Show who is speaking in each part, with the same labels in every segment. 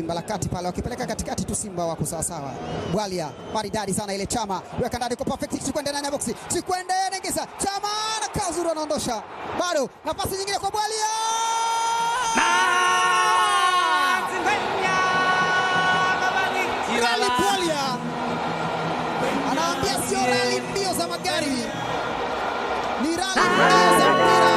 Speaker 1: Simba la kati pale, wakipeleka katikati tu, Simba wako sawasawa. Bwalia maridadi sana ile, Chama weka ndani kwa perfect, Chikwende ndani ya boksi, Chikwende anaingiza, Chama na kazuru anaondosha, bado nafasi nyingine kwa Bwalia Rally Bwalia anaambia sio rally mbio za magari, ni rally mbio za mpira.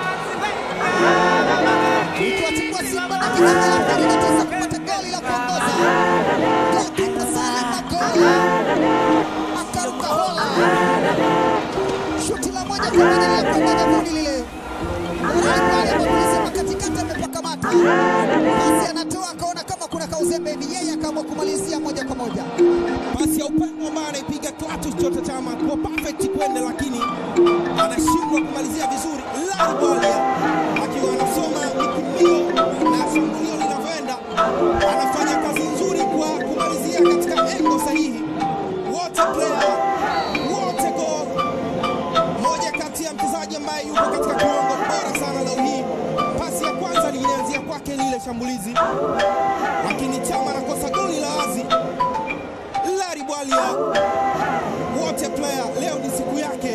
Speaker 1: Ikiwatimua Simba dakika thelathini na tisa kupata goli la kuongoza. Goalkeeper Salim Magola akaruka hola, shuti la moja kwa moja linakwenda nyavuni lile. Rally Bwalia kwa kulisema katikati amepakamata, pasi anatoa akaona kama kuna kauzembe hivi, yeye akaamua kumalizia moja kwa moja.
Speaker 2: pasi ya upendo ambayo anaipiga Clatous Chota Chama kwa perfect kwende, lakini anashindwa kumalizia vizuri. Lari Bwalia akiwa anasoma mikundio na shambulio linavyoenda, anafanya kazi nzuri kwa kumalizia katika engo sahihi. Wote player wote goal, moja kati ya mchezaji ambaye yuko katika kiwango bora sana leo hii. Pasi ya kwanza lilianzia kwake lile shambulizi, lakini Chama anakosa goli la wazi. Lari Bwalia, wote player, leo ni siku yake.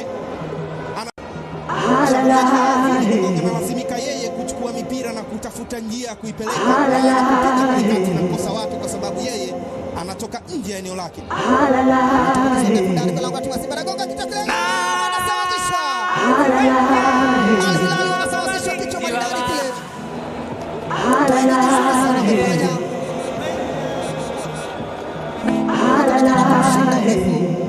Speaker 2: Analazimika yeye kuchukua mipira na kutafuta njia ya kuipeleka kupiga katikati na kukosa watu, kwa sababu yeye anatoka nje ya eneo lake.
Speaker 1: ndani kwa lango la timu ya Simba nagonga kichwa kile, anasawazisha. Al Hilal wanasawazisha kichwa maridadi kile. Taji jizuri sana amefanya. Anaonekana kumshinda mrefu.